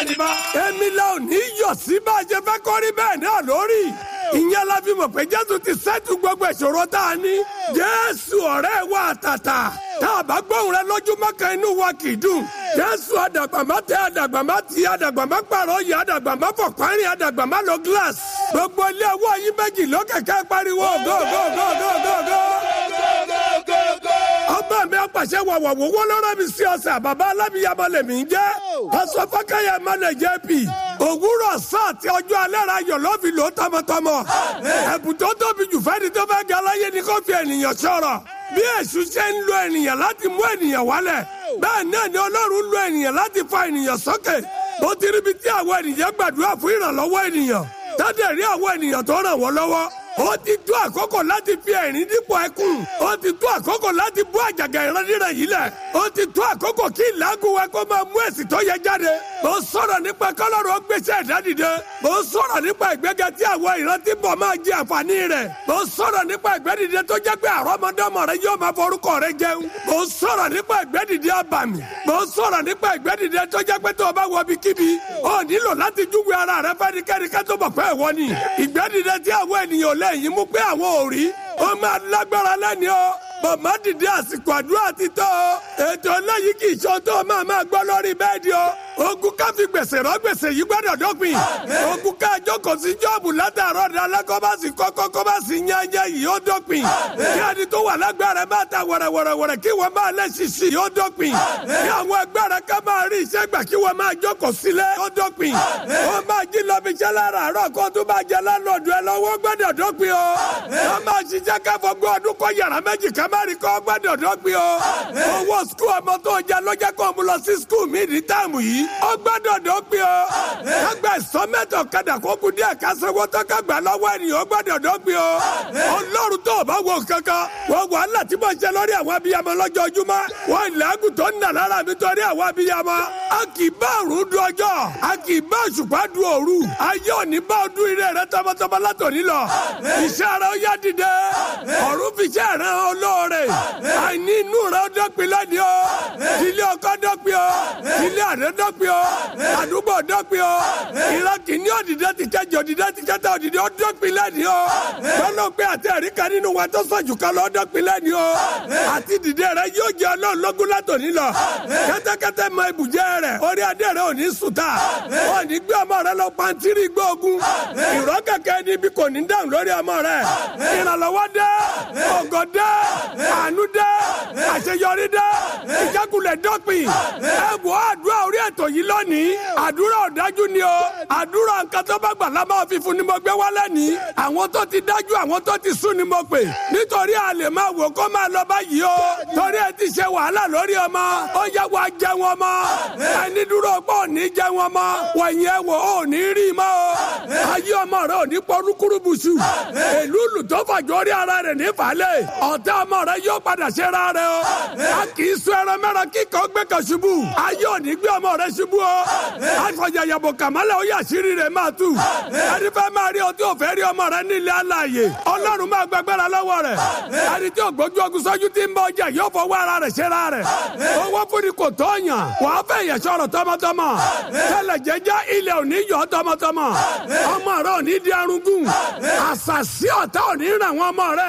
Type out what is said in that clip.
ni bá. èmi la ò ní yọ̀ sí bá a ṣe fẹ́ kọ́rí bẹ́ẹ̀ náà lórí. ìyẹn la fi mọ̀ pé jésù ti sẹ́tù gbogbo ìṣòro tá a ní. jésù ọ̀rẹ́ wa àtàtà tá a bá gbóhùn rẹ lójúmọ́ kan inú wa kì í dùn. jésù àdàgbàmá tẹ àdàgbàmá tì àdàgbàmá pààrọ̀ yìí àdàgbàmá fọ̀párin àdàgbàmá lọ gíláàsì. gbogbo ilé ọwọ́ yín méjì lókèké pariwo go go go go go go ọba mi apàṣẹ wàwàwò wọ́n lọ́rọ́ mi sí ọ̀sẹ̀ bàbá alábìyàmọ lèmi ń jẹ́ pásọ fákẹ́yẹ mọ́lẹ̀ jp òwúrọ̀ sáà tí ọjọ́ alẹ́ ra yọ̀ lọ́ọ̀fì ló tọmọtọmọ ẹ̀bùn tó tóbi jù fẹ́ni tó fẹ́ ga láyé ni kò fi ènìyàn sọ̀rọ̀ bí èṣù ṣe ń lo ènìyàn láti mú ènìyàn wálẹ̀ bẹ́ẹ̀ náà ni ọlọ́run lo ènìyàn láti fa ènìyàn sókè bó ti ríbi tí àwọn ènìyàn gbàdúrà fún ìrànlọ́wọ́ ènìyàn tádẹ̀ rí àwọn ènìyàn tó ràn wọ́n lọ́wọ́ ó ti tó àkókò láti fi ẹ̀rín dípò ẹkún ó ti tó àkókò láti bú àjàgà ìrandíran yìí lẹ̀ ó ti tó àkókò kí ìlágùn wa kó máa mú èsì tó yẹ jáde mo sọ̀rọ̀ nípa kọ́lọ́rọ̀ gbèsè ìdádìde mo sọ̀rọ̀ nípa ìgbéga tí àwọn ìrántí bọ̀ máa jẹ àǹfààní rẹ̀ mo sọ̀rọ̀ nípa ìgbẹ́dìde tó jẹ́ pé àrọ́mọdọ́mọ rẹ yóò máa forúkọ rẹ jẹun mo sọ̀rọ̀ nípa ìgbẹ́dìde àbàmì mo sọ̀rọ̀ nípa ìgbẹ́dìde tó jẹ́ pé tó o bá wọ ibikíbi ó nílò láti júwe ara rẹ fẹ́nikẹ́ni ká tó bọ̀ pé ìwọ ni ìgbẹ́dìde tí àwọn ènìyàn lẹ́yìn mú pé àwọn ò rí ó máa lágbára lẹ́ni o bàbá dìde àsìkò àdúrà ti tó o ètò eléyìí kì í ṣe tó máa máa gbọ́ lórí bẹ́ẹ̀dì o ogun ká fi gbèsè rọ gbèsè yìí gbọ́dọ̀ dópin ogun ká jókòó sí jọ́ọ̀bù látàárọ̀ dalẹ́ kó bá sì kọ́kọ́ kó bá sì yányá yìí ó dópin kí ẹni tó wà lágbára máa ta wẹ̀rẹ̀wẹ̀rẹ̀wẹ̀rẹ̀ kí wọ́n máa lẹ́ ṣiṣi ó dópin kí àwọn ẹgbẹ́rẹ́ ká máa rí iṣẹ́ gbà kí wọ́n máa jókòó sílẹ̀ ó dópin ó máa jí lọ fi iṣẹ́ lára àárọ̀ kó tó bá jẹ lánàá ẹ lọ́wọ́ gbọ́dọ̀ dópin o ó máa ṣiṣẹ́ káfọ́gbọ́ ọdún kọ́ yàrá méjì ká má rí kọ́ gbọ́dọ̀ dópin o owó skul ọmọ tó jẹ lọ́jọ́ kó mú lọ sí skul mi ní táàmù yìí ó gbọ́dọ̀ dópin o kágbà ìsọmẹ́tọ̀ kadà kó kú díẹ̀ kásánwó tó kágbà lọ́wọ́ ènìyàn ó gbọ́dọ̀ dópin o ọlọ́run tó o bá wọ kankan wọ́n wàhálà tí mo ṣe lórí àwọn abiyamọ lọ́jọ́júmọ́ wọ́n ìlàgùn tó ń nà lára mi torí àwọn abiyamọ a kì í bá òrùn du ọjọ́ a kì í bá òṣùpá du òru ayé òní bá ọdún ire rẹ tọmọtọmọ látòní lọ iṣẹ́ rẹ ó yá dìde ọ̀run fi iṣẹ́ rẹ olóore àìní inú rẹ ó dọ́pin lẹ́ni o ilé ọkọ dọ́pin o ilé àdé dọ́pin o àdúgbò dọ́pin o ìran kìíní òdìdẹ ti kẹjọ òdìdẹ ti kẹta òdìdẹ ó dọ́pin lẹ́ni o gbọ́dọ̀ pé àti ẹ̀rí kan nínú wa tó sọ̀jù kan lọ dọ́pin lẹ́ni o àti dìde rẹ yóò jẹ ọlọ́run lógún látòní lọ kẹ́tẹ́kẹ́tẹ́ mọ ibùjẹ rẹ orí adé rẹ ò ní sùtà ò ní gbé ọmọ rẹ lọ pàǹtírí gbóògùn ìrọ́ kẹ̀kẹ́ níbi kò ní dáhùn lórí ọmọ rẹ ìrànlọ́wọ́ dé ògo dé àánú dé àṣeyọrí dé ìjákulẹ̀ dọ́pin ẹ wọ àdúrà orí ètò yìí lónìí àdúrà ọ̀dájú ni o àdúrà nǹkan tó bá gbà lámà fífún ni mo gbé wá lẹ́nìí àwọn tó ti dájú àwọn tó ti sún ni mo pè nítorí a lè máa wò kó máa lọ báyìí o torí ẹ ti ṣe wàhálà lórí ọmọ ó yẹ wàá jẹ wọn mọ ẹni dúró pọ̀ ò ní jẹ wọn mọ wọ̀nyí ẹ wò ó ní rí mọ́ o ayé ọmọ rẹ ò ní pọ́nrúkúrú bùsù èlú lù tó fàjọ rí ara rẹ̀ ní falẹ̀ ọ̀tá ọmọ rẹ yóò padà ṣe ra rẹ o a kì í sún ẹran mẹ́ran kíkọ́ gbé kan ṣubú ayé ò ní gbé ọmọ rẹ ṣubú o àfọ̀yàyàbò kàmálẹ̀ ó yà sírí rẹ̀ máa tù ẹni fẹ́ máa rí ọtí òfẹ́ rí ọmọ rẹ nílé aláàyè ọlọ́run máa gbàgbára lọ́wọ́ rẹ̀ ẹni tí ògbójú ogun sọ́jú ti ń bọ ọjà yóò fọwọ́ ara rẹ̀ ṣe ra rẹ̀ owó fúnni kò tó yàn wàá fẹ́ yẹ sọ̀rọ̀ tọmọtọmọ tẹ́lẹ̀ jẹ́jẹ́ ilẹ̀ ò ní yọ tọmọtọmọ ọmọ rẹ ò ní di arúgún àṣàṣì ọ̀tá ò ní ràn wọ́n ọmọ rẹ